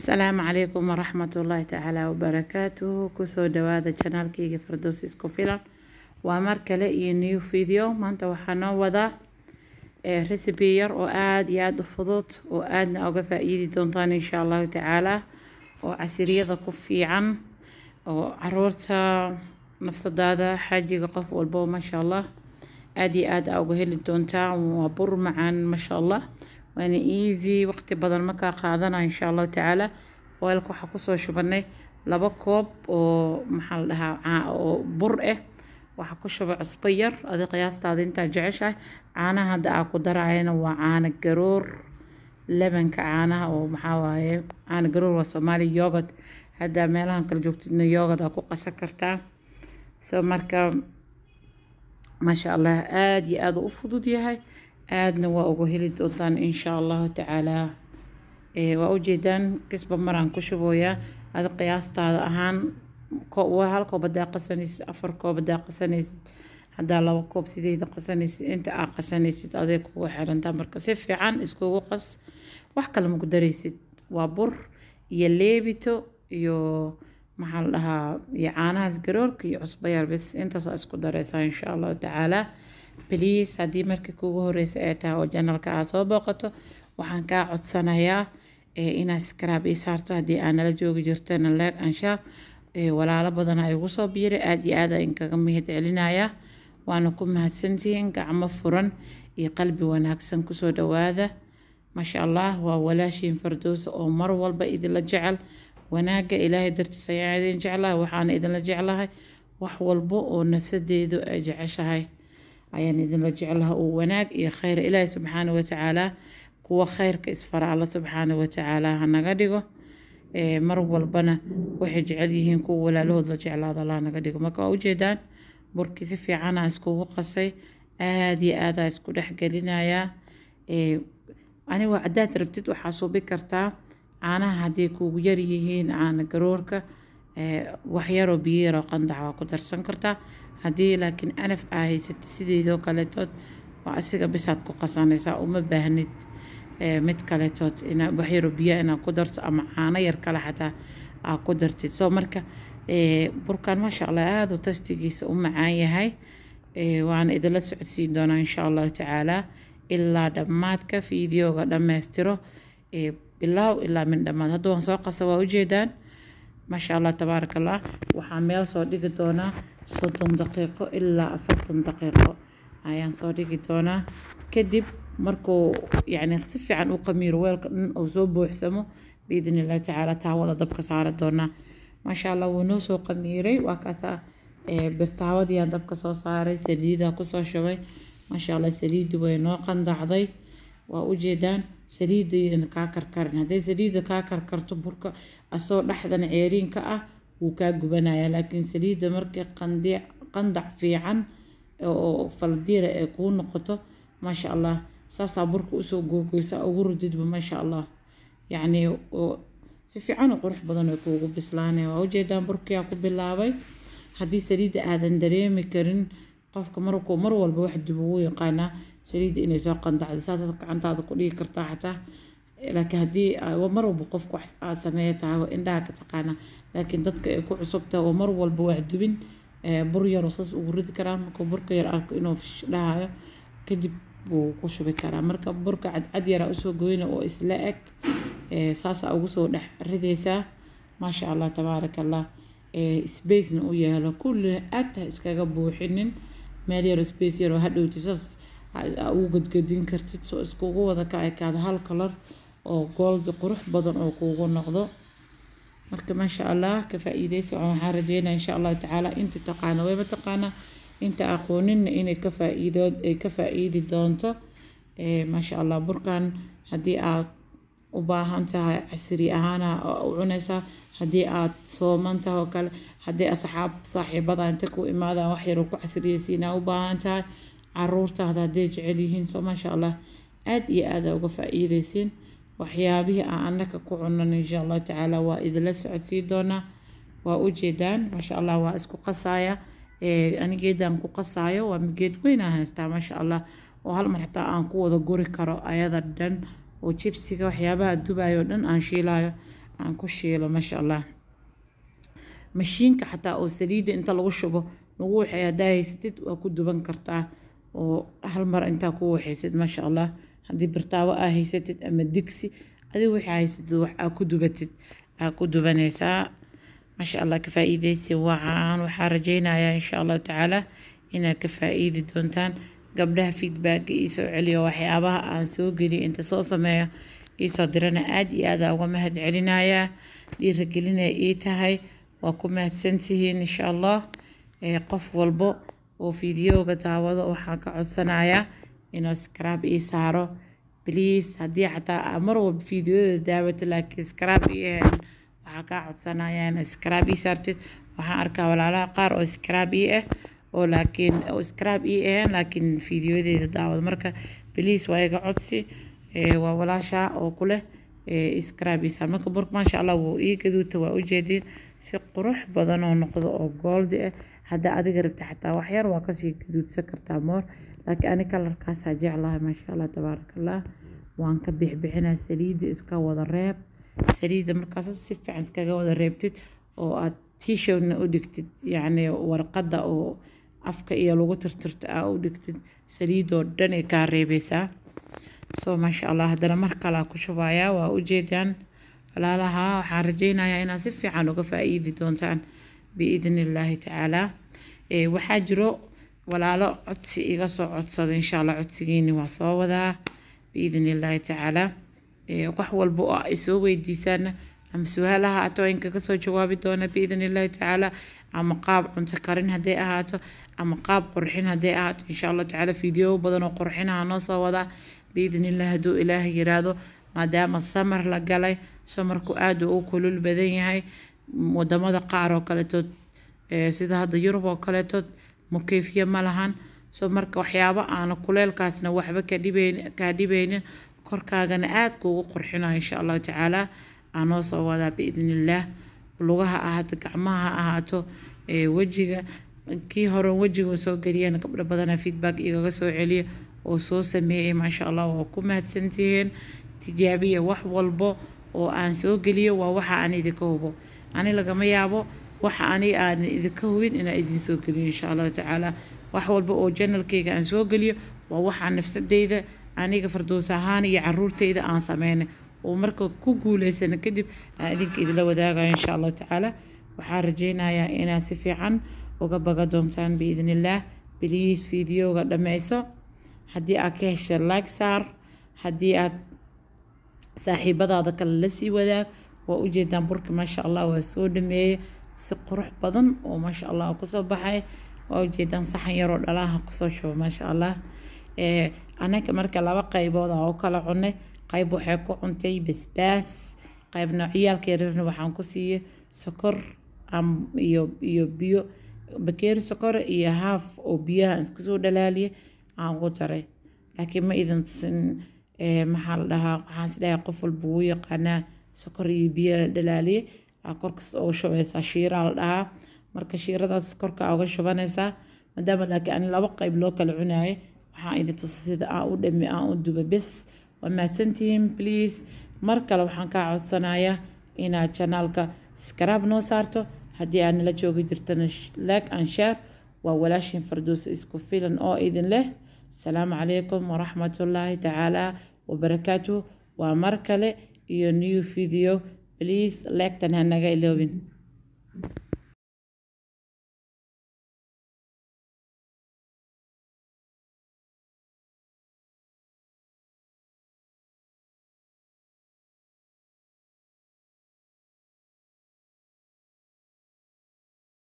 asalaamu calaykum waraxmat ullaahi tacaala wabarakaatuhu kusoo dhawaada janaalkayga fardoos isku filan waa mar kale iyo new video maanta waxaa noo wadaa recipe yar oo aada iyo aada u fudud oo aadna uga faa-iidi doontaan insha allahu tacaala oo casiriyada ku fiican oo caruurta nafsadaada xaajiga qof walbo maasha allah aada iyo aada aa uga heli doontaan waa bur macaan maasha allah waana easy waqti badan markaa qaadana insha allahu tacaala weelka waxaa kusoo shubanay laba koob oo maxaa la dhahaa oo bur ah waxaa ku shuba cusbo yar adi qiyaastaada intaa jeceshahay caanaha hadda aa ku darayana waa caano garoor lebanka caanaha oo maxaa waaye caano garoor waa soomaali yogurt hadda meelahan kala joogtidna yogurt aa ku qasan kartaa so marka maasha allah aada iyo aada u fudud yahay aadna waa uga heli doontaan insha allahu tacaala waa ujeedaan kisba maraan ku shubooyaa adi qiyaastaada ahaan hal koob hadaa qasanaysid afar koob hadaa qasanaysid hadaa laba koob sideeda qasanaysid inta aa qasanaysid adee kugu xirantaa marka si fiican iskugu qas wax kale maku daraysid waa bur iyo leebito iyo maxaa la dhahaa iyo caanahaas garoorka iyo cusbo yar bis intaas aa isku dareysaa insha allahu tacaala bliis haddii markii kugu horeysa ee tahay oo janalka aa soo booqato waxaan kaa codsanayaa inaad skraab ii saarto haddii aa nala joogi jirtana leeg anshaar walaalo badan a igu soo biiray aada iyo aada inkaga mahad celinayaa waana ku mahadsantihiin gacmo furan iyo qalbi wanaagsan kusoo dhawaada maasha allah waa walaashiin fardoosa oo mar walba idinla jecel wanaaga ilaahay dartiis ayaan idin jeclahay waxaana idinla jeclahay wax walbo oo nafsadeedu ay jeceshahay ayaan idinla jeclaha uu wanaag iyo kheyr ilaahay subxaana watacaala kuwa kheyrka isfara alla subxaana watacaala hanaga dhigo mar walbana waxay jecel yihiin kuwa walaalahood la jeclaada allah naga dhigo marka waa ujeedaan burkii si fiicana iskugu qasay aada iyo aadaa isku dhexgelinayaa aniga haddaad rabtid waxaa suubi kartaa caanaha hadday kuugu yar yihiin caana garoorka waxyaroo biyo yaroo qandac waa ku darsan kartaa haddii laakiin anaf aa haysatid sideedoo kaletood waa asiga bisaad ku qasanaysaa uma baahnid mid kaletood waxyaroo biyo inaad ku darto ama caano yar kale xataa aa ku dartid soo marka burkan maasha allah aada u tastigiisa u macaan yahay waana idinla socodsiin doonaa insha allahu tacaala ilaa dhammaadka fiideoga dhammaystiro bilaaw ilaa min dhammaad hadda waan soo qasa waa ujeedaan maasha allah tabaaraka allah waxaa meel soo dhigi doonaa soddon daqiiqo ilaa afartan daqiiqo ayaan soo dhigi doonaa kadib markuu yacni si fiican u qamiiro weelka dhan uu soo buuxsamo biidni illahi tacaala taawada dabka saari doonaa maasha allah wuu noo soo qamiiray waa kaasaa birtaawadiyaan dabka soo saaray saliidaa kusoo shubay maasha allah saliidii way noo qandacday waa ujeedaan saliidayna kaa karkarin hadday saliida kaa karkarto burka asoo dhexdan ceeriinka ah wuu kaa gubanaya laakiin saliidda markii qandic qandac fiican oo faldiira ee kuu noqoto maasha allah saasaa burka usoo googoysa ugu rudidba maasha allah yacni si fiican oo qurux badan ay kuugu bislaanaya waa ujeedaan burkiyaa ku bilaabay haddii saliidda aadan dareemi karin qofka markuu mar walba wax dib ugu yaqaanaa saliidda inay soo qandacdo saas gacantaada ku dhigi kartaa xataa laakiin haddii mar walba qofku wax aa sameeya tahay waa indhaha ka taqaanaa laakiin dadka ay ku cusubtahay oo mar walba wax dubin bur yaroo saas ugu ridi karaa markuu burka yar arko inuu fish dhahayo kadib wuu ku shubi karaa marka burka cadcad yaraa usoo goyna oo isla eg saasaa ugu soo dhex ridaysaa maasha allah tabaaraka allah spacena u yeelo kulli aad ha iskaga buuxinin meel yaro space yaroo hadhowti saas ugu gadgadin kartid soo iskugu wada ka ekaada hal kalar oo gooldi qurux badan oo kuugu noqdo marka maasha allah ka faa-iideysa waxaan rajeynaya insha allahu tacaala inta taqaana wayba taqaanaa inta aqooninna inay ka faa-iido ay ka faa-iidi doonto maasha allah burkan haddii aad u baahan tahay casri ahaana u cunaysaa haddii aad sooman tahay oo kale haddii asxaab saaxiibada inta ku imaadaan wax yar ku casriyeysiinaa u baahan tahay caruurtaada hadday jecel yihiin soo maasha allah aada iyo aada uga faa-iideysiin waxyaabihii aan annaka ku cunan insha allahu tacaala waa idinla socodsii doonaa waa ujeedaan maasha allah waa isku qasaya anigeedaan ku qasaayo waa geed weyn aan haystaa maasha allah oo hal mar xataa aan ku wada guri karo ayada dhan oo jibsiga waxyaabaha dubayo dhan aan shiilayo aan ku shiilo maasha allah mashiinka xataa oo saliidda inta lagu shubo lagu waxay haddaa haysatid waa ku duban kartaa oo hal mar intaa ku waxaysid maasha allah haddii birtaawo aa haysatid ama digsi adiga waxaa haysatid wax aa ku dubatid aa ku dubanaysaa maasha allah ka faa-iideysi waxaan waxaa rajeynayaa insha allahu tacaala inaad ka faa-iidi doontaan gabdhaha feedbacka iisoo celiyo waxyaabaha aan soo geliyo inta soo sameeyo iisoo dirana aada iyo aada uga mahad celinayaa dhiiragelinay ii tahay waa ku mahadsantihiin insha allah qof walbo oo fiidiyooga daawado waxaan ka codsanayaa inuu skraab ii saaro bliis haddii xataa mar walba fiidiyooda daawato laakiin skraab ii ahayn waxaa kaa codsanayaa inaad skraab ii saartid waxaan arkaa walaalaha qaar oo skraab ii ah oo laakiin oo skraab ii ahayn laakiin fiidiyodeeda daawado marka bliis waa iga codsi waa walaasha oo ku leh skraab ii saar marka burka maasha allah wuu ii gaduuta waa ujeediin si qurux badan oo noqdo oo gooldi ah haddaa adiga rabta xataa waxyar waa kasii gaduudsan kartaa moor laakiin ani kalarkaasaa jeclahay maasha allah tabaaraka allah waan ka bixbixinaa saliidda iska wada reeb saliidda markaas si fiican iskaga wada reebtid oo aad tiishowna u dhigtid yacni warqadda oo afka iyo lagu tirtirta aa u dhigtid saliidoo dhan ay kaa reebeysaa so maasha allah haddana mar kalaa ku shubayaa waa ujeedaan walaalaha waxaan rajeynayaa inaad si fiican uga faa-iidi doontaan biidni illaahi tacaalaa waxaa jiro walaalo codsi iga soo codsada insha allah codsigiini waa soo wadaa biidni illaahi tacaalaa wax walba oo ay soo weydiisaana ama su-aalaha ato in kaga soo jawaabi doona biidni illaahi tacaalaa ama qaab cunto karin hadday ahaato ama qaab qurxin hadday ahaato insha allah tacaala fiideo badan oo qurxinaha noo soo wadaa biidni illah hadduu ilaahay yiraahdo maadaama samar la galay samarku aada u kulul badan yahay wadamada qaar oo kaletood sida hadda yurub oo kaletood mukeyfiye ma lahan so marka waxyaabo aana kuleelkaasna waxba kadhibeyn kaa dhibeynin korkaagana aada kuugu qurxinayo insha allahu tacaala aa noo soo wadaa biidni illaah lugaha ahaato gacmaha ha ahaato wejiga kii hore wejiga soo geliyeen gabdho badana feedback igaga soo celiya oo soo sameeyay maasha allah waa ku mahadsantihiin tijaabiya wax walbo oo aan soo geliyo waa waxa aan idinka hubo ani lagama yaabo waxa ani aan idinka hubin inaan idin soo geliyo insha allahu tacaala wax walba oo janalkayga aan soo geliyo waa waxaa nafsadeyda aniga fardoos ahaan iyo caruurteyda aan sameynay oo marka ku guuleysana kadib aan idinka idinla wadaagayo insha allahu tacaala waxaa rajeynayaa inaad si fiican uga baga doontaan biidni illaah biliis fiidiyooga dhameyso haddii aad ka hesha like saar haddii aad saaxiibadaada kale lasii wadaag waa ujeedaan burka maasha allah waa soo dhameeyey si qurux badan oo maasha allah kusoo baxay waa ujeedaan saxan yaroo dhalaha kusoo shubo maasha allah anaga marka laba qaybood oo kala cunay qayb waxay ku cuntay basbaas qaybna ciyaalka yaryarna waxaan ku siiyey sokor iyo iyo biyo bakeeri sokor iyo haaf oo biyaha isku soo dhalaaliyay aan ugu daray laakiin ma idin tusin maxaa la dhahaa waxaan is dhahay qof walba wuu yaqaanaa sokor iyo biyo la dhalaaliyay aa korkas uga shubaysaa shiiraa la dhahaa marka shiiradaas korka uga shubanaysaa maadaama laakiin ani laba qayb loo kala cunayo waxaan idin tusa sida aan u dhami aan u duba bes waa mahadsantihiin please mar kale waxaan kaa codsanayaa inaad janaalka skraab noo saarto haddii aad nala joogi jirtana like and share waa walaashin farduus isku filan oo idin leh asalaamu calaykum waraxmatullaahi tacaala wabarakaatuh waa mar kale iyo new video please leegtan ha naga iloobin